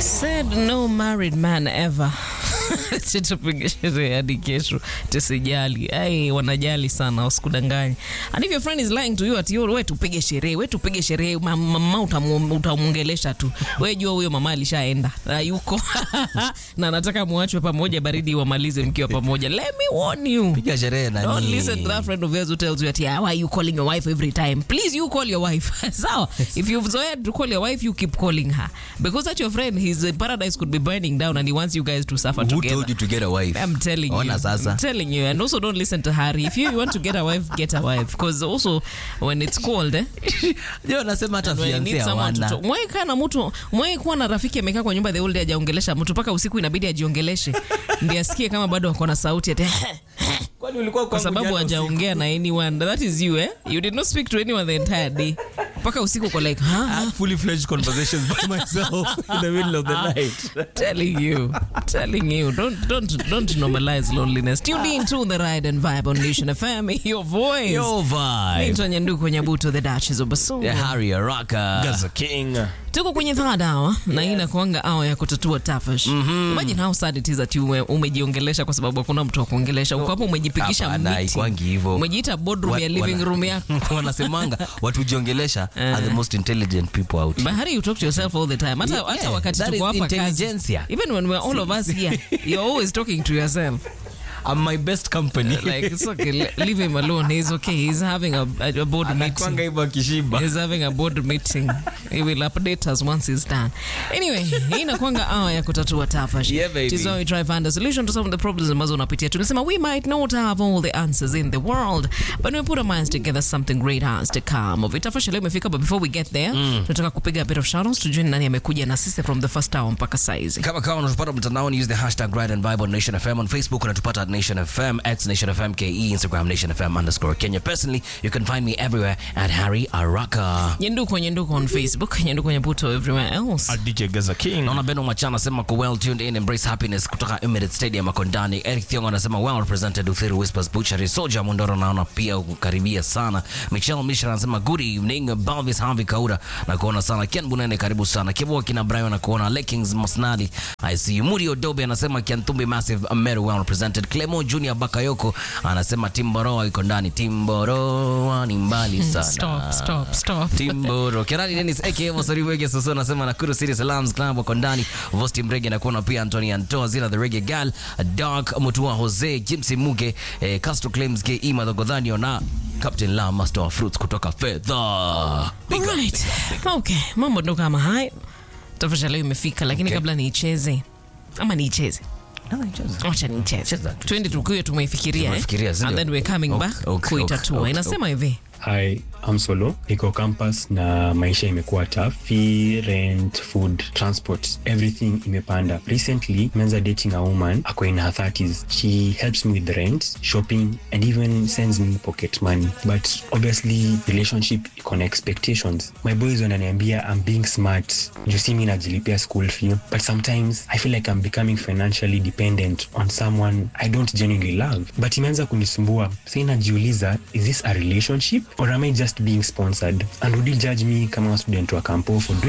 said no married man ever tupige sherehe hadi kesho tusijali ai wanajali sana wasikudanganya and if your friend is lying to you at you we tupige sherehe we tupige sherehe Ma- mama utamu- utamwongelesha tu we jua huyo mama alishaenda yuko na anataka muachwe pamoja baridi wamalize mkiwa pamoja let me warn you piga sherehe Don't nani listen to that friend of yours who tells you that yeah, why are you calling your wife every time? Please, you call your wife. Sawa. if you've zoea to call your wife, you keep calling her because that your friend, his uh, paradise could be burning down, and he wants you guys to suffer who together. told you to get a wife I'm telling Ona you. sasa I'm telling you. And also don't listen to Harry. If you want to get a wife, get a wife. Because also when it's cold, eh? ndio nasema hata when you need fiancé someone to hawana talk. Mwai kaa na mtu, mwai kuwa na rafiki amekaa kwa nyumba the whole day hajaongelesha mtu mpaka usiku inabidi ajiongeleshe. Ndiye asikie kama bado ako na sauti ati kwani ulikuwa kwa sababu hajaongea na anyone that is you eh you did not speak to anyone the entire day mpaka usiku uko like huh? fully fledged conversations by myself in the middle of the night telling you telling you don't don't don't normalize loneliness tune in to the ride and vibe on nation fm your voice yo vibe Naitwa Nyanduku Nyabuto, the Duchess of Basumu. yeah, Harry Araka Gaza King. tuko kwenye third hour na hii inakuanga hour ya kutatua tafash imagine how sad it is that you ume- umejiongelesha kwa sababu hakuna mtu wa kuongelesha uko hapo umejipigisha Hapana, miti haikwangi hivyo. umejiita boardroom Wa- ya living wana- room yako wanasemanga watujiongelesha are the most intelligent people out here. But Harry, you talk to yourself all the time. Hata, Yeah, hata wakati that tuko is hapa kazi. intelligentsia. Even when we're all of us here, you're always talking to yourself. I'm my best company Like, it's okay. le- Leave him alone. He's okay. He's having a, a, a board anakwanga meeting. hivyo akishiba He's having a board meeting. He will update us once he's done. Anyway, hii inakwanga hour ya kutatua tafash. Yeah, baby. It is how we try to find a solution to some of the problems ambazo unapitia. Tunasema we might not have all the answers in the world, but we put our minds together, something great has to come of it. Tafash leo imefika, but before we get there, tunataka kupiga a bit of shoutouts tujue ni nani amekuja na sisi from the first hour mpaka saizi. kama kawa unatupata mtandaoni use the hashtag ride and vibe on nation fm on facebook unatupata at nation fm x nation fm ke instagram nation fm underscore kenya personally you can find me everywhere at harry araka Nyenduko Nyenduko on Facebook, Nyenduko Nyabuto everywhere else. A DJ Gaza King. naona beno machana anasema ko well tuned in embrace happiness kutoka emirates stadium makondani eric thiongo anasema well represented uthiru whispers butchery soja mondoro naona pia kukaribia sana michelle mishra anasema good evening balvis havi kaura na kuona sana ken bunene karibu sana kibua kina brian na kuona lekings masnali i see you muri odobe anasema kiantumbi massive meru well represented clemo junior bakayoko anasema timboroa iko ndani timboroa ni mbali sana Stop, stop, stop. timboro kerani denis aka mosoriwege soso anasema nakuru city salams club wako ndani vosti mrege nakuona pia antoni antoa zina the rege gal dark mutua jose jimsi muge eh, castro claims ke madhogodhanio na captain la master of fruits kutoka fedha Big up. Alright. Okay, mambo ndo kama hayo. Tafasha leo imefika lakini Okay. kabla niicheze ama niicheze wacha niicheze Cheza tu. twende tukiwe tumeifikiria eh? Tumeifikiria, si and ndio? then we're coming Okay, back okay, kuitatua okay, inasema hivi Hi, I'm Solo. Niko campus na maisha imekuwa tough. Fee, rent, food, transport, everything imepanda. Recently, menza dating a woman ako in her 30s. She helps me with the rent, shopping and even sends me pocket money. But obviously, relationship iko na expectations. My boys wananiambia I'm being smart. Juu si mi najilipia school fee. But sometimes I feel like I'm becoming financially dependent on someone I don't genuinely love. But imeanza kunisumbua. Sasa najiuliza, is this a relationship or am I just being sponsored? And would you judge me kama student wa kampo for doing